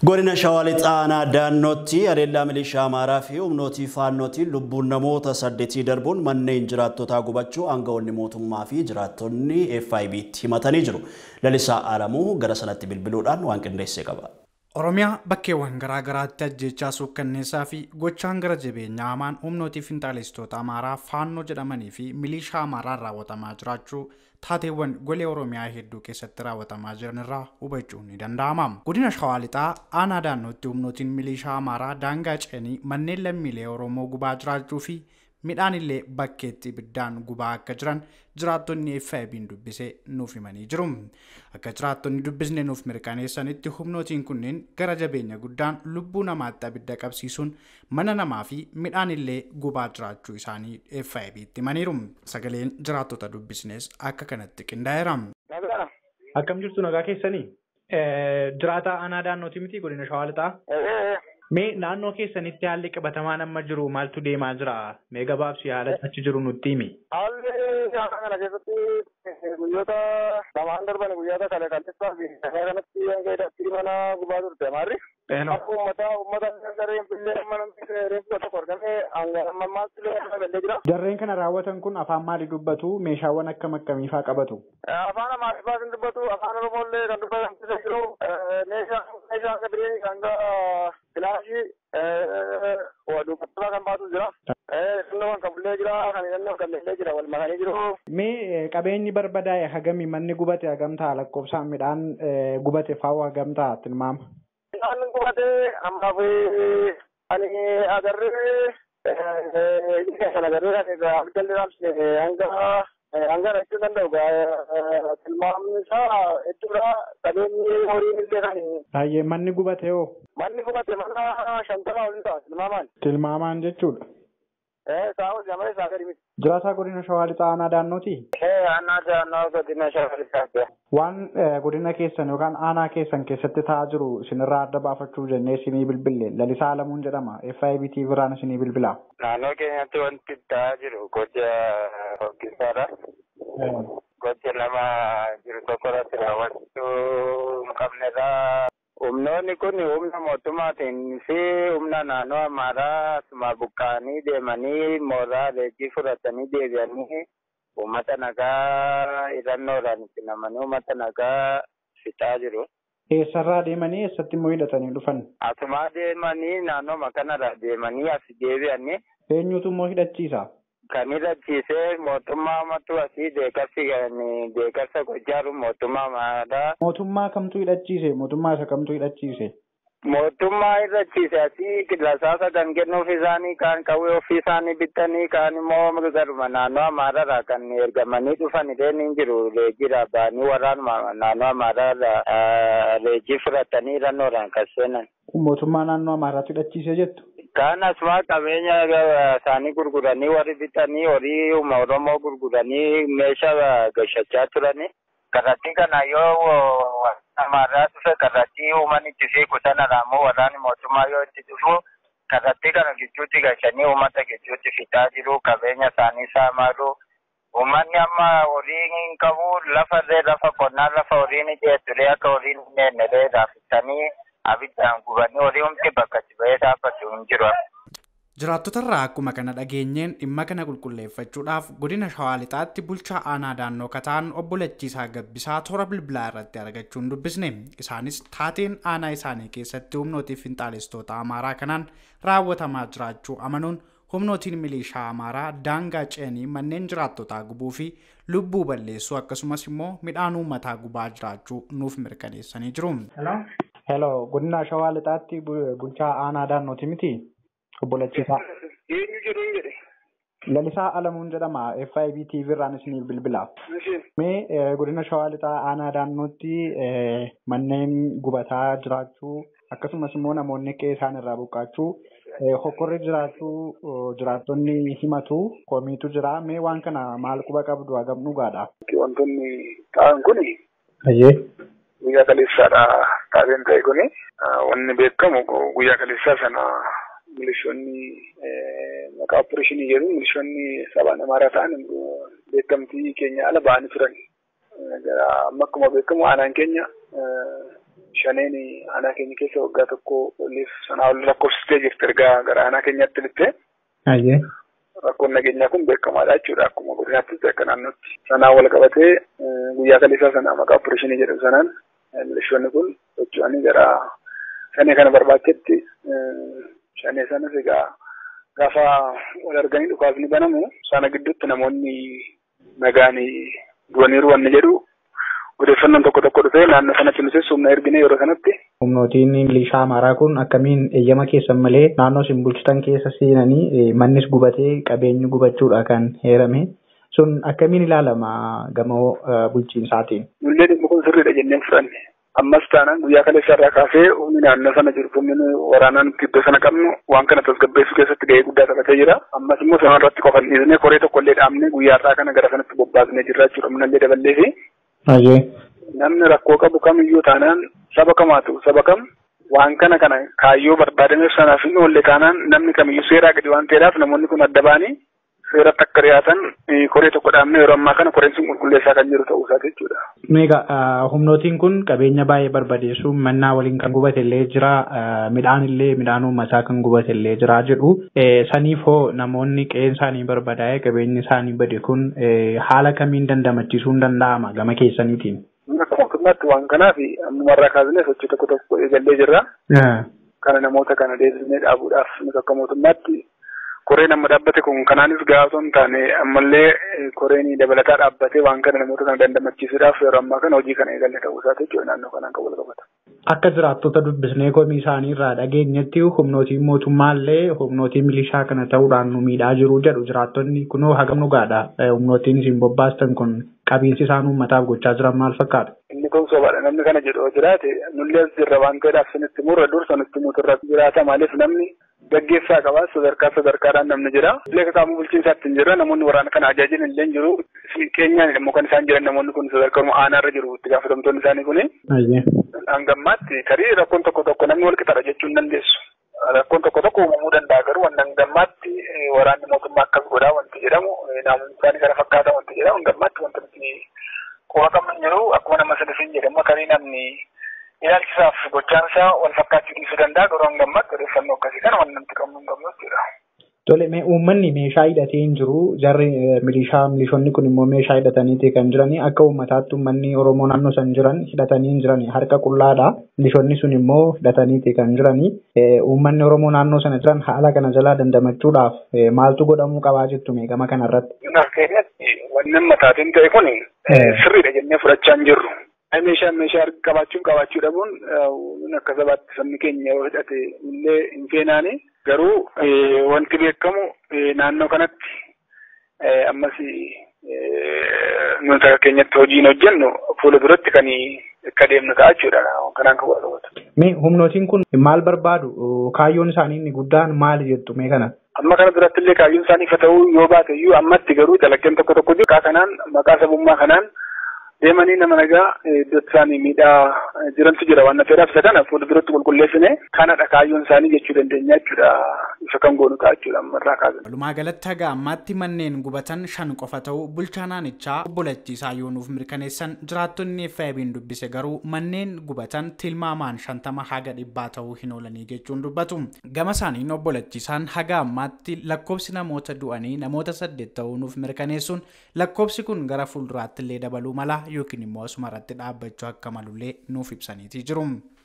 Godina Shawaa Lixaanaa daannootti adeellaa milishaa Amaaraa fi humnootii faannootiin lubbuun namoota saddeetii darbuun manneen jiraattotaa gubachuu aangawoonni mootummaa fi jiraattonni FIB'tti himatanii jiru. Lalisaa Alamuu gara sanatti bilbiluudhaan waan qindeessee qaba. Oromiyaa bakkeewwan garaa garaatti ajjechaa suukkanneessaa fi gochaan gara jabeenyaa hamaan humnootii finxaaleessitoota Amaaraa faannoo jedhamanii fi milishaa Amaaraan raawwatamaa jiraachuu taateewwan golee Oromiyaa hedduu keessatti raawwatamaa jiran irraa hubachuun ni danda'ama. Godina Shawaa Lixaa aanaa daannootti humnootiin milishaa Amaaraa daangaa ce'anii manneen lammiilee Oromoo gubaa jiraachuu fi midhaan illee bakkeetti ibiddaan gubaa akka jiran jiraattonni FIB'n dubbisee nuuf himanii jiru. Akka jiraattonni dubbisne nuuf mirkaneessanitti humnootiin kunneen gara jabeenya guddaan lubbuu namaatti abidda qabsiisuun mana namaa fi midhaan illee gubaa jiraachuu isaanii FIB'tti himaniiru. Sagaleen jiraattota dubbisnes akka kanatti qindaa'eera. Akkam jirtu nagaa keessanii? Jiraataa aanaa daannooti miti godina Shawaa Lixaa? Mee naannoo keessanitti haalli qabatamaan amma jiru maaltu deemaa jira? Mee gabaabsi haala achi jiru nutti himi. Haalli aanaa kana keessatti guyyoota lamaan darban guyyoota kale kallisaa fi kana kanatti hanga hidhatti mana gubaa turte maarri. Akka uummata uummata gareen fillee amma namni reeffa tokko argame hanga amma maaltu illee amma galee jira. Jarreen kana raawwatan kun afaan maalii dubbatu? Meeshaawwan akkam akkamiifaa qabatu? Afaan amaariffaa kan dubbatu afaan oromollee kan dubbatan jiru meeshaa meeshaa akka birii hanga filaashii dubbatamaa kan baatu jira. Innoo kan qabullee jira kan innoo kan illee jira wal makanii jiru. Mee qabeenyi barbadaa'e hagami manni gubate hagam ta'a lakkoofsaan midhaan gubate faa'u hagam ta'a tilmaama? Midhaan gubate ammaaf ani agarree kan agarree abidda raabsine hanga hanga rachuu danda'u tilmaamni isaa hedduudha qabeenyi horiin illee kan Baay'ee manni gubate hoo? manni gubate mana shantama olii ta'a tilmaamaan. Tilmaamaan jechuudha. Eh saawwa jamana isaa gadi miti. Jiraataa godina Shawaa Lixaa aanaa daannooti? Eh aanaa daannoo godina shawaa lixaa. Waan godina keessan yookaan aanaa keessan keessatti ta'aa jiru isinirraa adda baafachuu jennee isinii bilbille lalisaa alamuun jedhama FIBT biraan isinii bilbila. Naannoo keenyatti wanti ta'aa jiru gocha hoggisaadha. Gocha nama jiru tokko irratti raawwachuu hin qabnedha. Humnoonni kun humna mootummaatiin fi humna naannoo amaaraa asuma buqqa'anii deemanii mooraa leenjii fudhatanii deebi'anii uummata nagaa hidhannoodhaan itti namanii uummata nagaa fixaa jiru. Eessarraa deemanii eessatti immoo hidhatanii dhufan? Asumaa deemanii naannooma kanarraa deemanii as deebi'anii Eenyutu immoo hidhachiisa? kan hidhachiisee mootummaa matu asii deegarsi deegarsa gojjaaru mootummaa amaaraa Mootummaa kamtu hidhachiise? Mootummaa isa kamtu hidhachiise? mootummaa hidhachiise asii lasaasa kan kennuuf isaanii kaan qawwee ofii isaanii bitanii kaan immoo garuma naannoo amaararraa kan ergamanii dhufan illee ni jiru leejjira ba'anii waraanuma naannoo amaararraa leejjii fudhatanii hidhannoodhaan kan seenan. Mootummaa naannoo Amaaraatti hidhachiise jettu? Kaan asumaa qabeenya isaanii gurguranii warri bitanii horii uuma Oromoo gurguranii meeshaa gashachaa turani. Karratti kana yoo amaaraa dhufe karratti uuman itti fiigu sanadha ammoo waraanni mootummaa yoo itti dhufu karratti kana gidduutti gashanii uummata gidduutti fixaa jiru qabeenya isaanii saamaaru. Uummanni amma horii hin qabu lafarree lafa qonnaa lafa horiin ijjeetture akka horiin hin neennedee raafisanii abiddaan gubanii horii humti bakka itti ba'ee dhaabbatu hin jiru. Jiraattotarraa akkuma kana dhageenyeen dhimma kana qulqulleeffachuudhaaf godina Shawaa Lixaatti bulchaa aanaa daannoo kataan obbo Lachiisaa Gabbisaa toora bilbilaa irratti argachuun dubbisne. Isaanis taateen aanaa isaanii keessatti humnootii finxaaleessitoota Amaaraa kanaan raawwatamaa jiraachuu amanuun humnootiin milishaa Amaaraa daangaa ce'anii manneen jiraattotaa gubuu fi lubbuu balleessuu akkasumas immoo midhaan uummataa gubaa jiraachuu nuuf mirkaneessanii jiru. Hello, godina Shawaa Lixaatti bulchaa aanaa daannooti miti? Obbo Lachiisaa. Eenyu jedhu hin jedhe. Lalisaa Alamuun jedhama FIBT biraan isiniif bilbila. Mee godina Shawaa Lixaa aanaa daannootti manneen gubataa jiraachuu akkasumas immoo namoonni qe'ee isaan irraa buqqaachuu hokkorri jiraachuu jiraattonni himatu komiitu jira. Mee waan kana maal quba qabdu hagam dhugaadha? Wantoonni ta'an kuni Ayyee. guyyaa kaleessaadha taabeen ta'e kuni wanni beekamu guyyaa kaleessaa sana milishoonni maqaa opereeshinii jedhu milishoonni sabaan amaaraa ta'an beekamtii keenya ala ba'anii turan. Amma akkuma beekamu aanaan keenya shaneen aanaa keenya keessa waggaa tokko oliif sanaa ol lakkoofsitee jirti ergaa gara aanaa keenyaatti dhufte. Rakkoon nageenyaa kun beekamaadha jechuudha akkuma godinaattis akka naannootti. Sanaan wal qabatee guyyaa kaleessaa sana maqaa opereeshinii jedhamu sanaan milishoonni kun socho'anii gara shanee kana barbaachetti shanee sanas egaa gaafa wal arganii dhukaasni banamu sana gidduutti namoonni nagaan du'aniiru wanni jedhu odeeffannoon tokko tokko dhufee naannoo sanatti nutis humna ergine yeroo sanatti. Humnootiin milishaa amaaraa kun akkamiin eeyyama keessan malee naannoo isin bulchitan keessa seenanii mannis gubatee qabeenyi gubachuudha kan heerame. Sun akkamiin ilaalama gamoo bulchiinsaatiin? Nullee dhimma kun sirriidha jenneen fudhanne. Ammas taanaan guyyaa kaleessa irraa kaasee humni naannoo sana jiru humni waraanaan iddoo sana qabnu waan kana tasgabbeessuu keessatti gahee guddaa taphatee jira. Ammas immoo sana irratti qofan dhiisnee koree tokko illee dhaabnee guyyaa irraa kana gara sanatti bobbaasnee jirra jechuudha. Humnallee daballee fi namni rakkoo qabu kamiyyuu taanaan saba kamaatu saba kam waan kana kana kaayyoo barbaadameef sanaaf hin oolle taanaan namni kamiyyuu seeraa gadi waan ta'eedhaaf namoonni kun adda ba'anii seeratti akka dhiyaatan koree tokko dhaabnee yeroo ammaa kana koreen sun qulqulleessaa kan jiru ta'uu isaati jechuudha. Meegaa humnootiin kun qabeenya baay'ee barbadeessu mannaa waliin kan gubate illee jira midhaan illee midhaan uummataa kan gubate illee jira jedhu saniif hoo namoonni qe'een isaanii barbadaa'ee qabeenyi isaanii bade kun haala kamiin dandamachiisuun danda'ama gama keessaniitiin. Akka mootummaatti waan kanaaf ammumarraa kaasnee sochii tokko tokko eegallee jirra. Kana namoota kana deebisnee dhaabuudhaaf nuti akka mootummaatti koreen amma dhaabbate kun kanaanis gahaa osoo hin taane ammallee koreen dabalataa dhaabbatee waan kana namoota kana dandamachiisuudhaaf yeroo ammaa kana hojii kana eegalle ta'uu isaati jechuudha naannoo kanaan kan wal qabata. Akka jiraattota dubbisnee komii isaanii irraa dhageenyetti humnootiin mootummaallee humnootii milishaa kana ta'uudhaan nu miidhaa jiru jedhu jiraattonni kunoo hagam dhugaadha humnootiin isin bobbaastan kun qabiinsi isaan uummataaf gochaa jiran maal fakkaata? Inni kun sobaadha namni kana jedhu jiraate nullee as jirra waan ta'eedhaaf sinitti murra dursa nutti muturra jiraata maaliif namni gaggeessaa qaba sadarkaa sadarkaadhaan namni jira. Illee qaama bulchiinsaatti hin jirra namoonni waraana kana ajaajilan illee hin jiru. Keenyaan immoo kan isaan jiran namoonni kun sadarkaa aanaarra jiru itti gaafatamtoonni isaanii kuni. Hangammaatti tarii rakkoon tokko tokko namni wal qixaadha jechuu hin dandeessu. Rakkoon tokko tokko uumamuu danda'a garuu waan hangammaatti waraanni mootummaa akkas godhaa wanti jedhamu namoonni isaanii kana fakkaata wanti jedhamu hangammaatti wanti nuti quba qabnu hin jiru akkuma nama sadafin jedhamu tarii namni ilaalchisaaf gochaan isaa wal fakkaachuu dhiisuu danda'a garuu hangammaatti odeeffannoo akkasii kana waan namti qabnu hin qabnu jechuudha. Tole uummanni meeshaa hidhatee hin jiru jarri milishaa milishoonni kun immoo meeshaa hidhataniiti kan jirani akka uummataatti uummanni Oromoo naannoo san jiran hidhatanii hin jirani harka qullaadha milishoonni sun immoo hidhataniiti kan jirani uummanni Oromoo naannoo sana jiran haala kana jalaa dandamachuudhaaf maaltu godhamuu qabaa jettu meeqama kanarratti. Keenyatti wanni mataatiin ta'e kun sirriidha jennee fudhachaa hin jirru. Meeshaan meeshaa qabaachuun qabaachuu dhabuun akka sabaatti sabni keenya yoo hidhate illee hin feenaani. Garuu wanti beekamu naannoo kanatti ammas nuti akka keenyatti hojiin hojjennu fuula duratti kan akka deemnu ta'a jechuudha. Kanaan kan wal qabatu. Mee humnootiin kun maal barbaadu? Kaayyoon isaanii inni guddaan maali jettu mee kana? Amma kana duratti illee kaayyoon isaanii ifa ta'uu yoo baate iyyuu ammatti garuu dalaggeen tokko tokko jiru. Maqaa kanaan maqaa sabummaa kanaan deemanii nama nagaa iddoo isaanii miidhaa jirantu jira waan ta'eedhaaf isa kana fuula duratti qulqulleessine kanadha kaayyoon isaanii jechuu dandeenya jechuudha isa kan goonu ta'a jechuudha ammarraa kaasan. Walumaa galatti haga ammaatti manneen gubatan shan qofa ta'uu bulchaa naannichaa obbo Lachiisaa yoonuuf mirkaneessan jiraattonni FIB'n dubbise garuu manneen gubatan tilmaamaan shantama haga dhibbaa ta'uu hin oolanii jechuun dubbatu. Gama isaaniin obbo Lachiisaan haga ammaatti lakkoofsi namoota du'anii namoota saddeet ta'uu nuuf mirkaneessuun lakkoofsi kun gara fuulduraatti illee dabaluu mala yookiin immoo asuma irratti dhaabbachuu akka malullee nuuf ibsaniitii jiru.